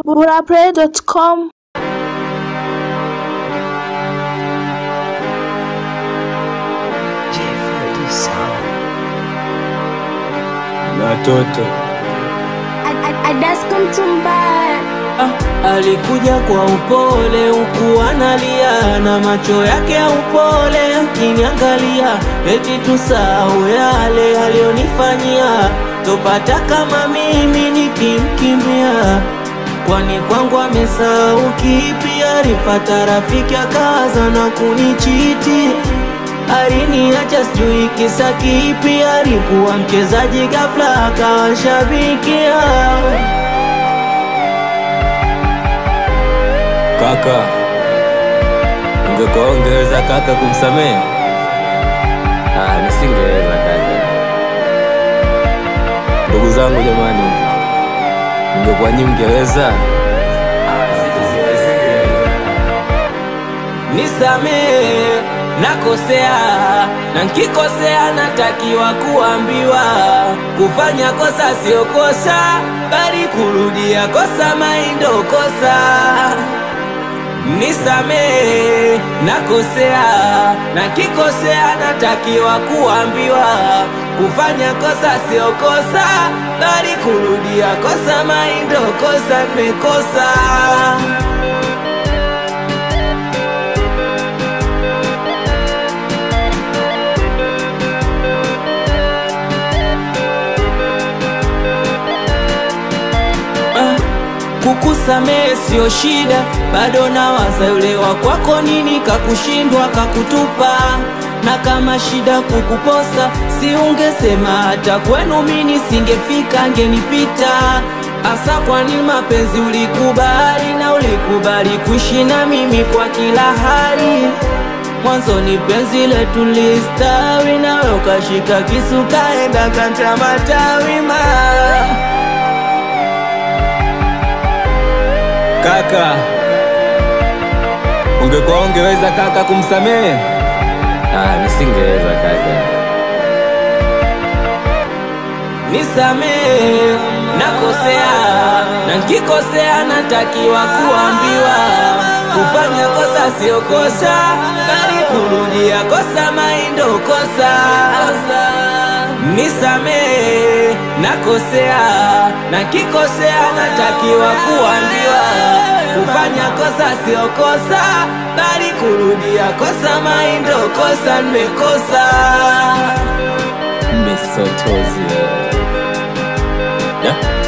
burapray.com Watoto Adasko Mtumbaya Alikuja kwa upole huku analia na macho yake ya upole akiniangalia, eti tusahau yale aliyonifanyia, topata kama mimi nikimkimbia. Kwani kwangu amesahau kipi? Alipata rafiki akaza na kunichiti, aliniacha sijui kisa kipi. Alikuwa mchezaji ghafla akawa shabikia kaka, ungekuwa ungeweza kaka kumsamehe? Ah, nisingeweza kaka. Ndugu zangu jamani, ungekuwa nyinyi mngeweza? Nisamehe, nakosea na nkikosea natakiwa kuambiwa. Kufanya kosa sio kosa, bali kurudia kosa maindo kosa. Nisamehe, nakosea na nkikosea natakiwa kuambiwa. Kufanya kosa sio kosa, bali kurudia kosa maindo kosa. Nimekosa. Ah, kukusamehe sio shida, bado nawaza yule wa kwako, nini kakushindwa kakutupa. Na kama shida kukuposa, si ungesema hata kwenu mini singefika, ngenipita Asa kwani mapenzi ulikubali na ulikubali kuishi na mimi kwa kila hali Mwanzoni penzi letu listawi, nawe ukashika kisu kaenda kata matawi ma Kaka, ungekuwa ungeweza kaka kumsamehe? Ah, nisingeweza kaka. Nisamehe, nakosea na nkikosea natakiwa kuambiwa. Kufanya kosa sio kosa, bali kurudia kosa maindo kosa. Nisamehe, nakosea na nkikosea natakiwa kuambiwa. Kufanya kosa sio kosa, bali kurudia kosa maindo kosa. Nimekosa. Misotozi. Yeah.